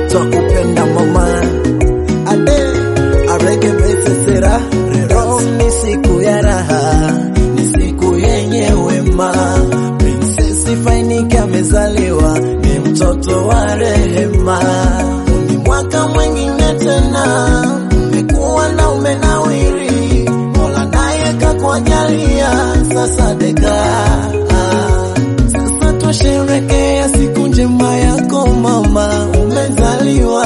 twakupenda mama ade arekebesesera leo ni siku ya raha ni siku yenye wema prinsesi fainike amezaliwa ni mtoto wa rehema ni mwaka mwengine tena umekuwa na umenawiri mola naye kakwajalia sasa deka sasa twasherekea siku njema yako mama umezaliwa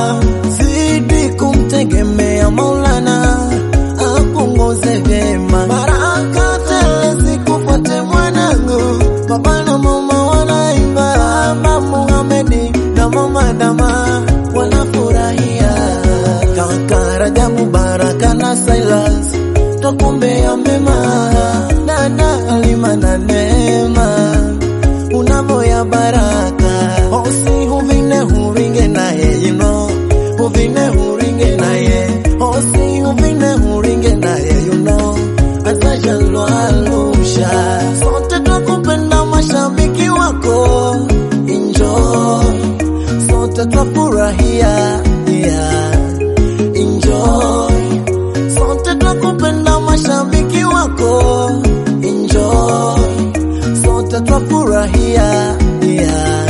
zidi kumtegemea maulana apunguze vyema baraka tele zikufuate mwanangu baba na mama wanaimba mama muhamedi na mama dama wanafurahia kaka rajabu baraka na silas twakumbea mema dada alima na neema unavoya baraka osi huvine huringe naye you know huvine huringe naye osi huvine huringe naye you know azajalwalusha sote twakupenda mashabiki wako enjoy sote twafurahia yeah. enjoy sote twakupenda mashabiki wako enjoy sote twafurahia yeah.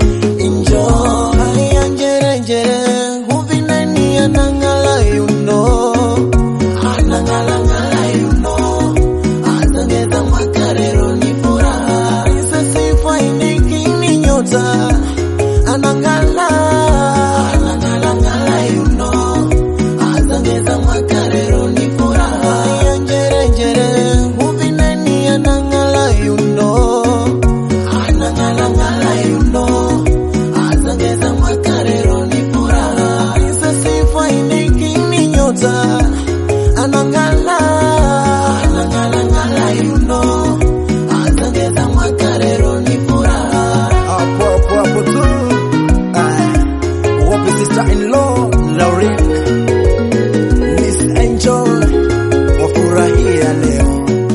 enjoy haya njerejere huvineni anang'ala yuno anang'alang'ala yuno azongeza mwaka rero ni furaha isesifainiki nyota anang'ala anang'alang'ala yuno azongeza mwaka rero ni furaha haya njerejere huvineni anang'ala yuno anang'alang'ala yuno azongeza mwaka rero ni furaha isesifainiki nyota anang'ala anang'alang'ala yuno azongeza mwaka rero ni furaha hapo hapo hapo tu Ah, wapi sister in law Lauren Miss Angel wafurahia leo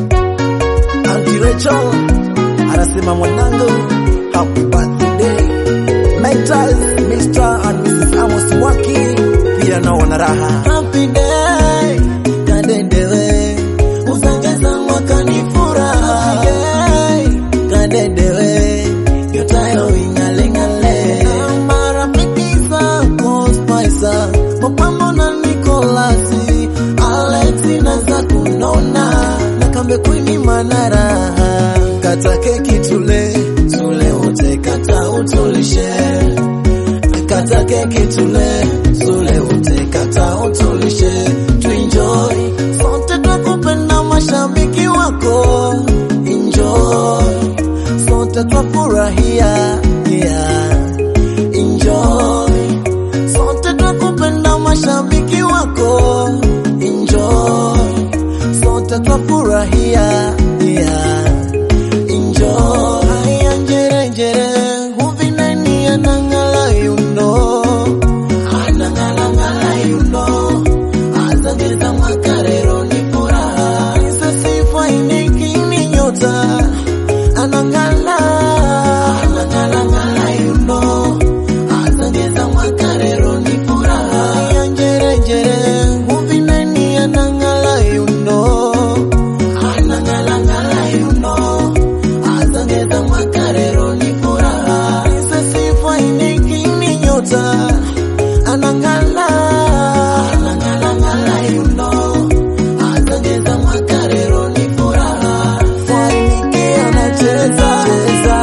Auntie Rachel anasema mwanangu happy birthday Mentors Mr. and Mrs. Amos Waki pia nao wana raha happy day kadendewe usongeza mwaka ni furaha Happy day, kadendewe yotayo ing'aleng'ale marafiki zako Spicer Mapambo na Nikolasi Alexi na za kunona na kambe kwini manara kata keki tule tule wote kata utulishe kata keki tule tule wote kata utulishe tuenjoy sote twakupenda mashabiki wako enjoy sote twafurahia yeah. enjoy sote twakupenda mashabiki wako enjoy sote twafurahia yeah. enjoy haya njerejere huvineni anang'ala yuno anang'alang'ala yuno azongeza mwaka rero ni furaha isesifainiki nyota anang'ala anang'alang'ala yuno azongeza mwaka rero ni furaha ya njerejere huvineni anang'ala yuno anang'alang'ala yuno azongeza mwaka rero ni furaha isesifainiki nyota anang'ala anang'alang'ala yuno azongeza mwaka rero ni furaha fainiki anacheza cheza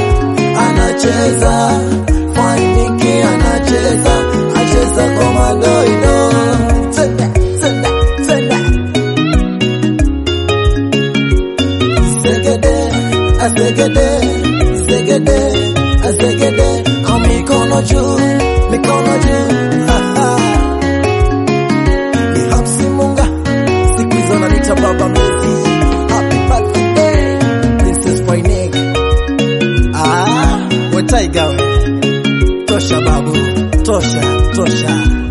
anacheza fainiki anacheza acheza kwa madoido tena tena tena segede asegede segede asegede au mikono juu mikono juu Ha, ha. ni hapsi munga siku hizo nanita baba mezi happy birthday princess Wainig ah we taiga we tosha babu tosha tosha